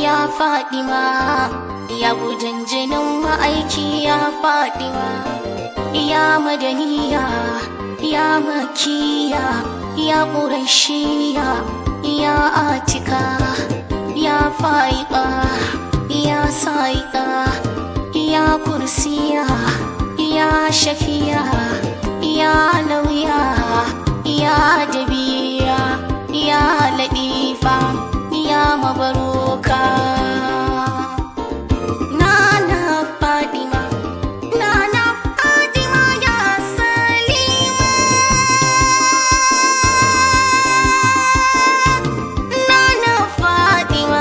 ya fadima ya gudan jinin ma'aiki ya fadima ya madaniya ya makiya ya ƙurashiya ya atika ya fa'iƙa ya sa'iƙa ya kursiya ya shafiya ya lauya ya dabiya ya ladifa ya mabaruka nana fadima nana fadima ya salima nana fadima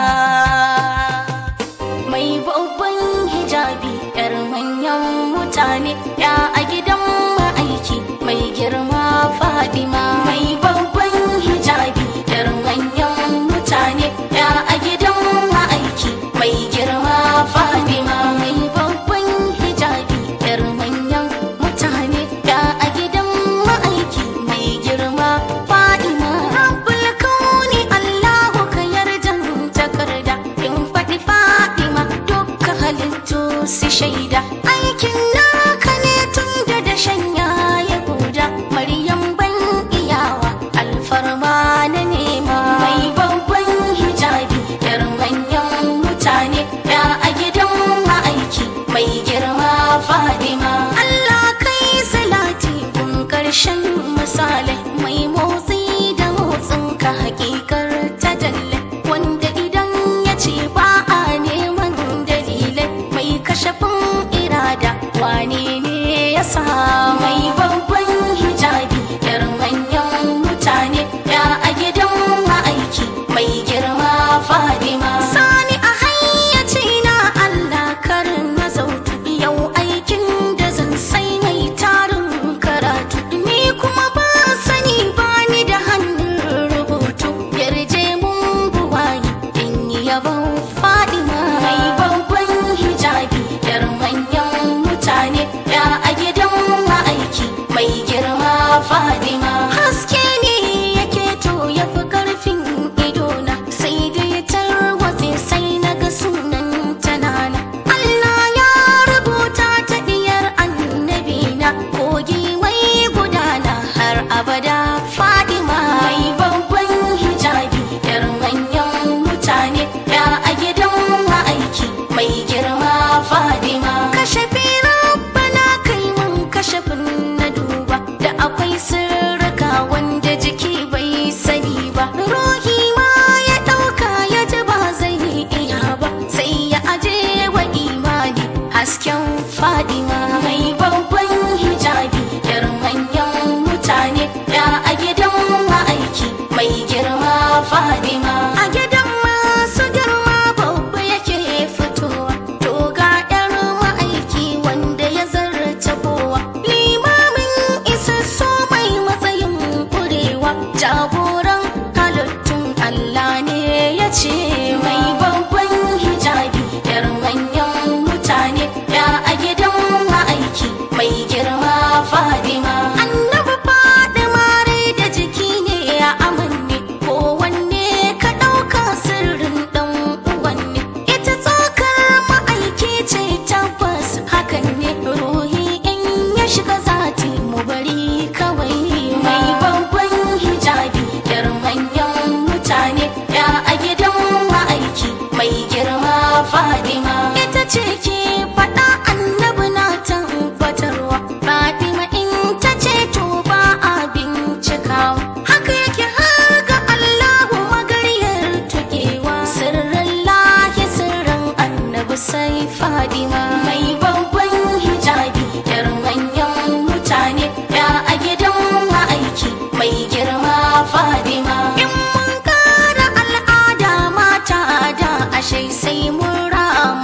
mai babban hijabi yar manyan mutane ya a gidan ma'aiki mai girma fadima mai babban hijabi yar manyan mutane ya a gidan ma'aiki mai girma fadima mai babban hijabi yar manyan mutane ya a gidan ma'aiki mai girma fadima rabbul kauni allahu ka yarjan takarda in faɗi fadima dukkan halittu su shaida aikin naka ne tun da dashen ya guda maryam ban iyawa alfarma na nema mai babban hijabi yar manyan mutane ya a gidan ma'aiki mai girma fadima Allah kai salati kun karshen misalai mai motsi da motsin ka hakikar ta dalle wanda idan ya ce ba a neman dalilai mai kashafin irada wane ne ya sa mai babban hijabi yar manyan mutane ya a gidan ma'aiki mai girma fadima sani a hayyaci na Allah karin na zautu yau aikin da zan sai mai tarin karatu ni kuma ba sani ba ni da hannun rubutu yarje mun buwayi in yi yabon fadima mai babban hijabi yar manyan mutane ya a gidan ma'aiki mai girma fadima haske ne yake to ya fi karfin idona sai da ya tarwatse sai na ga sunan tanana Allah ya rubuta ta diyar annabina kogi mai gudana har abada fadima mai babban hijabi yar manyan mutane ya a gidan ma'aiki mai girma fadima kashe rabbana kai mun kashafin na duba da akwai sirrika wanda jiki bai sani ba ruhi ma ya ɗauka ya ji ba zai iya ba sai ya aje wa imani hasken fadima mai babban hijabi yar manyan mutane ya a gidan ma'aiki mai girma fadima a gidan masu girma babba yake fitowa to ga yar ma'aiki wanda ya zarta kowa limamin isassu mai matsayin kurewa jagoran halittun Allah ne ya ce mai babban hijabi yar manyan mutane ya a gidan ma'aiki mai girma fadima annabi fadima rai da jiki ne ya amanne ko wanne ka ɗauka sirrin ɗan uwanne ita tsokar ma'aiki ce tabbas hakan ne ruhi in ya shiga zati mu bari kawai mai babban hijabi yar manyan mutane ya a gidan ma'aiki mai girma fadima ita ce ke faɗa annabi na tabbatarwa fadima in ta ce to ba a bincikawa haka yake har ga allahu magariyar tukewa sirrin lahi sirrin annabi sai fadima mai babban hijabi yar manyan mutane ya a gidan ma'aiki mai girma fadima in mun kara al'ada mata da ashe sai mun rama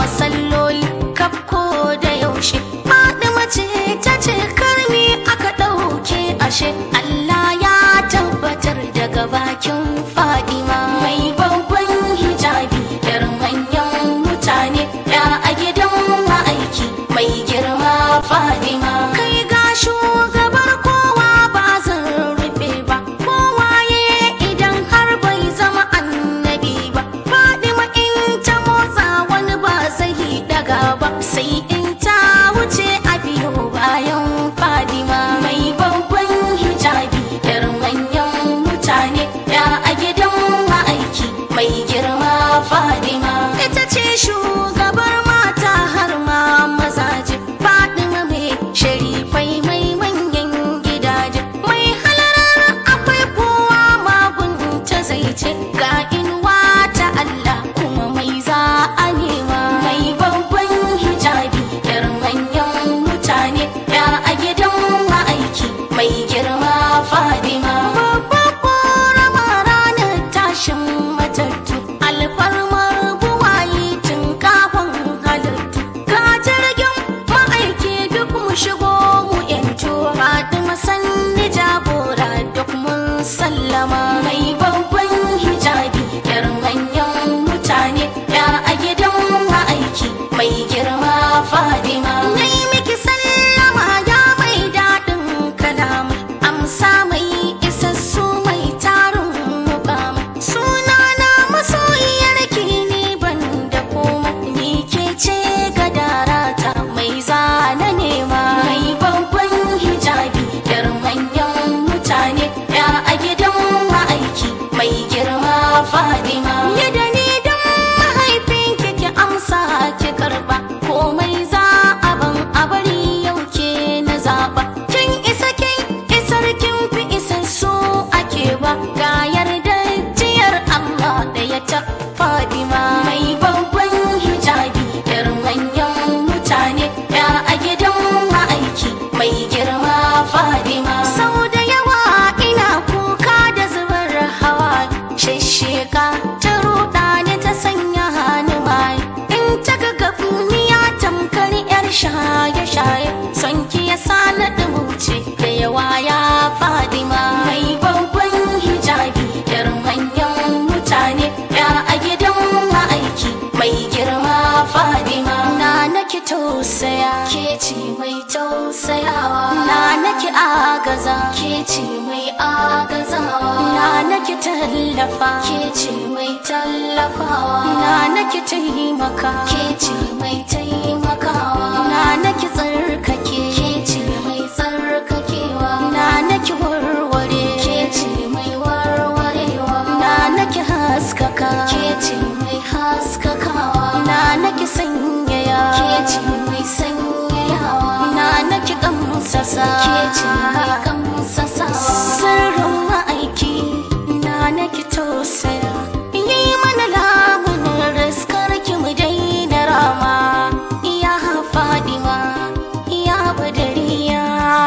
ce ga inuwa ta Allah kuma mai za a nema mai babban hijabi yar manyan mutane ya a gidan ma'aiki mai girma fadima babbar korama ranar tashin matattu alfarmar buwayi tun kafin halittu ga jirgin ma'aiki duk mu shigo mu yanto fatima sanni jagora duk mun sallama mai babban hijabi yar manyan mutane ya a gidan ma'aiki mai girma fadima nai miki sallama ya mai daɗin kalama amsa mai isassu mai tarin mukama sunana masoyiyar ki ni ban da koma ni ke ce gadarata mai zana nema mai babban hijabi yar manyan mutane ya a gidan ma'aiki mai girma fadima yadda ni dan mahaifin ki ki amsa ki karba komai za a ban a bari yau ke na zaba kin isa kin isar kin fi isassu ake ba ga yarda jiyar Allah da ya ta fadima mai babban hijabi yar manyan mutane ya a gidan ma'aiki mai girma fadima sau da yawa ina kuka da zubar hawa shishika ta ruɗa ni ta sanya hannu mai in ta ga gafiya tamkar yar shaye-shaye son ki ya sa na ɗumuce da yawa ya fadima mai babban hijabi yar manyan mutane ya a gidan ma'aiki mai girma fadima na naki tausaya ke ce mai tausayawa na naki agaza ke ce mai agazawa na naki tallafa ke ce mai tallafawa na naki taimaka ke ce mai taimakawa na naki tsarkake ke ce mai tsarkakewa na naki warware ke ce mai warwarewa na naki haskaka ke ce mai haskakawa na naki sanyaya ke ce mai sanyayawa na naki kamsasa ke ce mai kamsasawa sirrin ma'aiki na naki tausaya yi mana lamunin riskar ki mu daina rama iya fadima iya badariya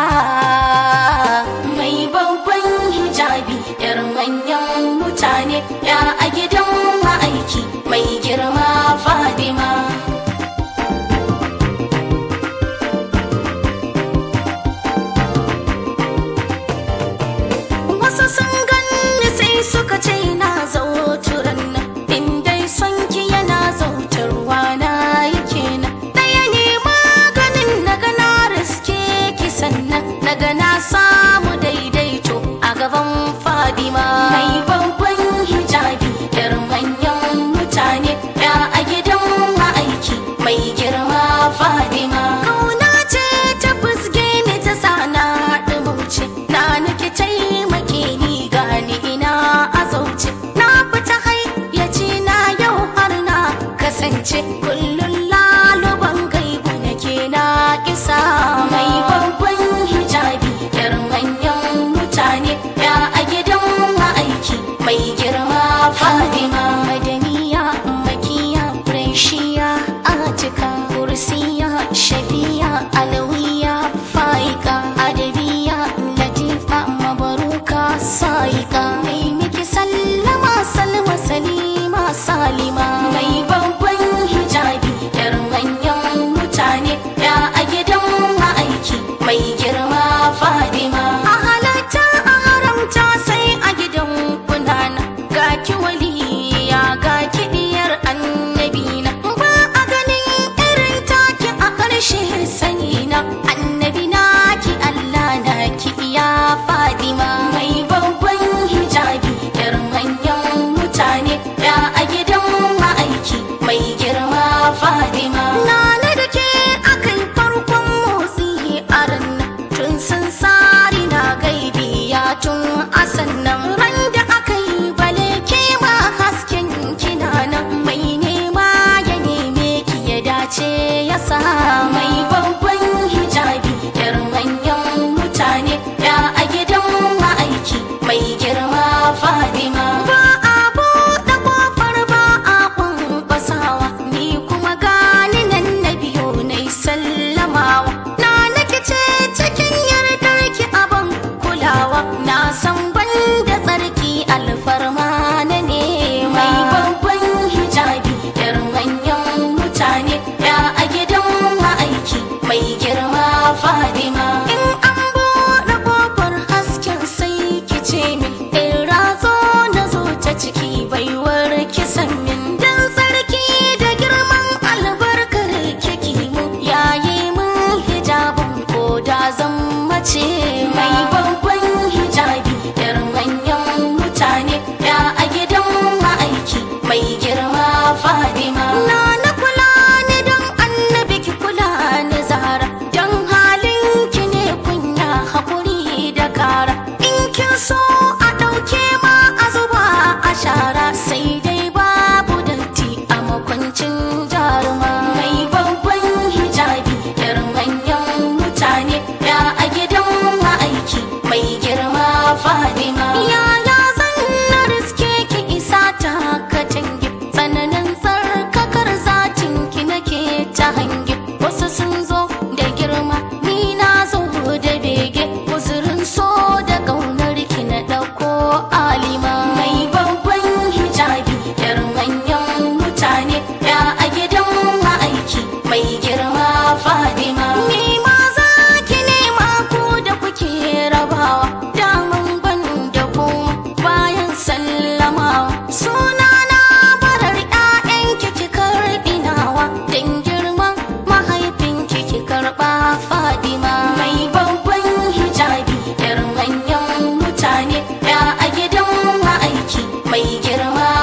mai babban hijabi yar manyan mutane ya a gidan ma'aiki mai girma fadima wasu sun ganni sai suka ce na zauturan nan in dai son ki yana zautarwa na yake nan ɗaya ne maganin naga na riske ki sannan naga na samu daidaito a gaban fadima mai babban hijabi yar manyan mutane ya a gidan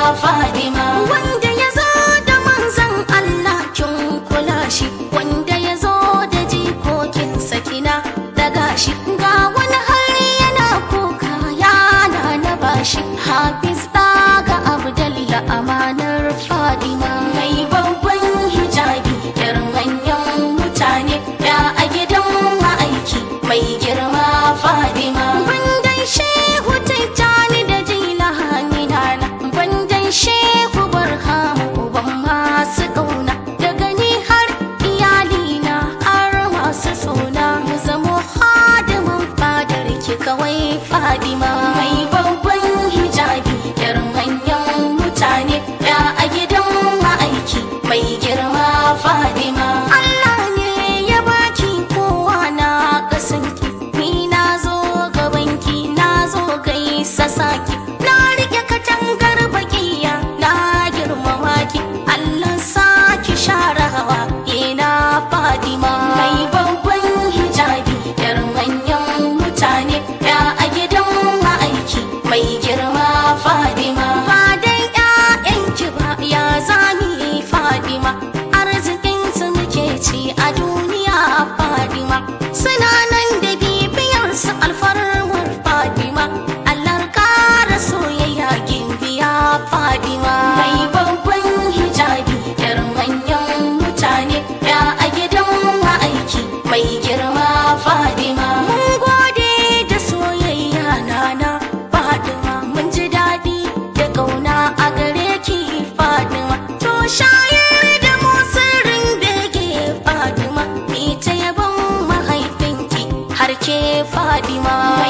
Fadima wanda ya zo da manzan Allah kin kula shi wanda ya zo da jikokin sakina daga shi ga wani har yana kuka yana na bashi Hafiz ga Abdalla amanar Fadima mai babban hijabi yar manyan mutane ya a gidan ma'aiki mai girma Fadima bandan shehu tijjani da jilani nana bandan shehu barhamu uban masu ƙauna daga ni har iyalina har masu suna mu zamo hadimin fadar ki kawai Fadima mai babban hijabi yar manyan mutane ya a gidan ma'aiki mai girma Fadima Allah ne ya baki kowa na kasanki ni na zo gabanki na zo gaisa saki na rike katangar bakiya na girmama ki Allah saki share hawa ina Fadima mai babban hijabi yar manyan mutane ya a gidan ma'aiki mai girma Fadima ba dai ƴaƴanki ba ya zani Fadima arzikin su muke ci a duniya Fadima suna nan da bibiyar su alfarwar Fadima Allah kara soyayya gimbiya Fadima mai babban hijabi yar manyan mutane ya a gidan ma'aiki mai girma Fadima mun gode da soyayya nana Fadima mun ji daɗi da ƙauna a gare ki Fadima to shayar da mu sirrin bege Fadima ni ta yabon mahaifinki har ke Fadima